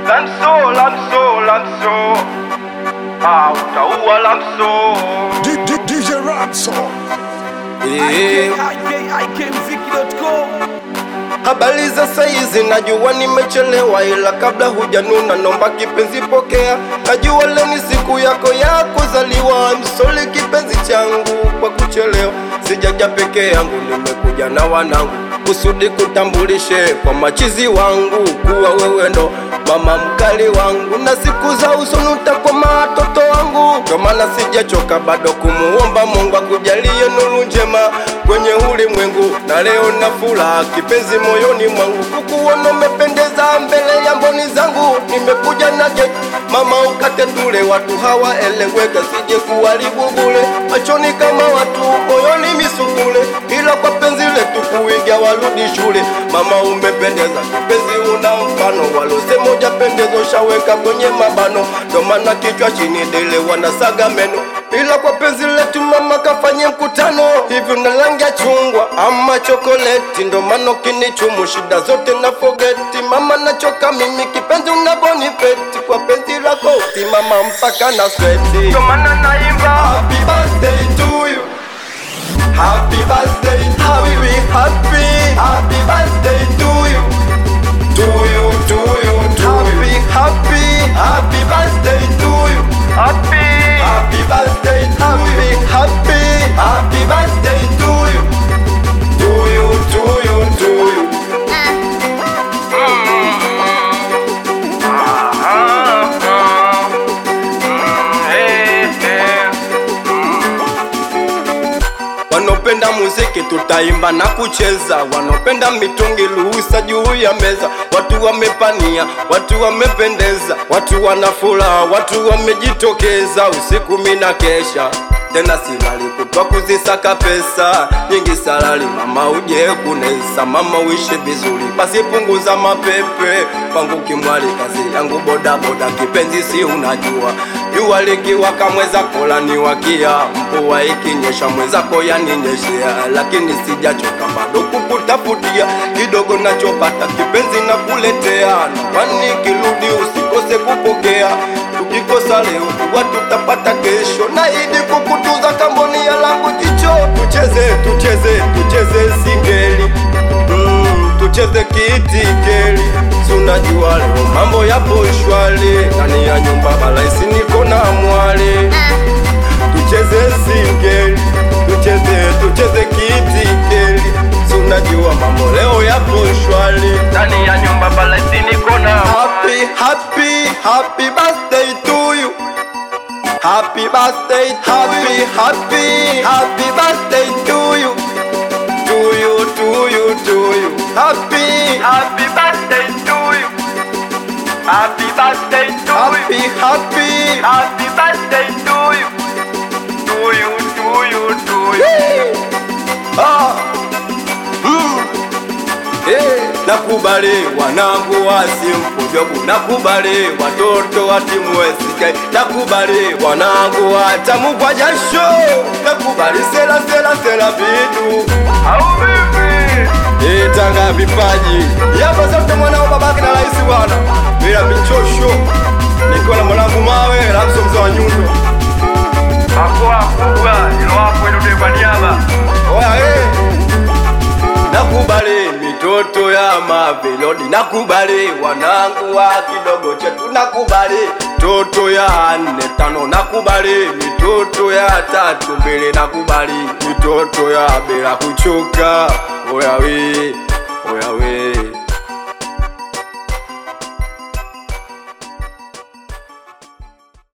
Lamso, lamso, lamso. Ah, utaua lamso. D- D- DJ Ramso. Eh, ikmziki.com Habari za saizi, najua nimechelewa, ila kabla hujanuna, nomba kipenzi pokea. Najua leo ni siku yako ya kuzaliwa, msoli kipenzi changu kwa kuchelewa. Sijaja peke yangu, nimekuja na wanangu kusudi kutambulishe kwa machizi wangu kuwa wewe ndo mama mkali wangu, na siku za usoni utakuwa matoto wangu. Ndo maana sijachoka bado kumuomba Mungu akujalie nuru njema kwenye ulimwengu, na leo na furaha kipenzi moyoni mwangu, kukuona umependeza mbele ya mboni zangu. Nimekuja na keki mama, ukate tule, watu hawaeleweka, sije kuharibu bure, machoni kama watu, moyoni misukule, ila kwa penzi letu kuiga warudi shule. Mama umependeza kipenzi, una mfano, walosema hujapendeza ushaweka kwenye mabano, ndo maana kichwa chini dele wanasaga meno ila kwa penzi letu mama kafanye mkutano hivi una rangi ya chungwa ama chokoleti, ndo maana ukinichumu shida zote na fogeti. Mama nachoka mimi kipenzi unavonipeti kwa penzi lako simama mpaka na sweti. Ndo maana naimba. Happy birthday to you. Happy birthday, happy, happy, happy birthday to you. To you, to you, to happy, you. Happy, happy birthday to you. Happy. Happy birthday, happy, happy, happy birthday to you. To you, to you, to you. Wanopenda muziki tutaimba na kucheza, wanopenda mitungi ruhusa juu ya meza. Watu wamepania, watu wamependeza, watu wana furaha, watu wamejitokeza. Usiku mina kesha tena silali kutwa kuzisaka pesa nyingi salali, mama uje kunesa, mama uishi vizuri, basi punguza mapepe pangu kimwali, kazi yangu bodaboda, kipenzi si unajua jua likiwaka mweza kola ni wakia, mvua ikinyesha mwenzako yaninyeshea, lakini sijachoka bado kukutafutia kidogo nachopata kipenzi na kuletea, kwani kirudi usikose kupokea, tukikosa leo tuwa tutapata kesho, naidi kukutuza kamboni ya langu jicho, tucheze tucheze tucheze singeli mm, tucheze kiitikeli sunajua leo mambo yapo shwali ndani ya nyumba balaisi niko na mwali tucheze singeli tucheze tucheze kiitikeli sunajua mambo leo yapo shwali Ndani ya nyumba balaisi niko na Happy, happy, happy birthday to you. Happy birthday, happy, happy, happy birthday to you. To you, to you, to you. Happy, Happy birthday to you. Happy birthday to happy, you. happy. Happy birthday to you. To you, to you, to you. Ah. Mm. Eh, nakubali wanangu wasimfujobu, nakubali watoto wa timu SK, nakubali wanangu watamu kwa jasho, nakubali sela sela sela vitu Au vipi? Eh, Tanga vipaji yapa zote mwanao babake na rais bwana, bila michosho, nikiwa na mwanangu mawe Lamso mzee wa nyundo. Makoa kubwa ilo hapo inoteba niaba. Oya eh. Nakubali mitoto ya mavilodi, nakubali wanangu wa kidogo chetu, nakubali toto ya nne tano, nakubali mitoto ya tatu mbili, nakubali mitoto ya bila kuchoka. Oya we, oya we.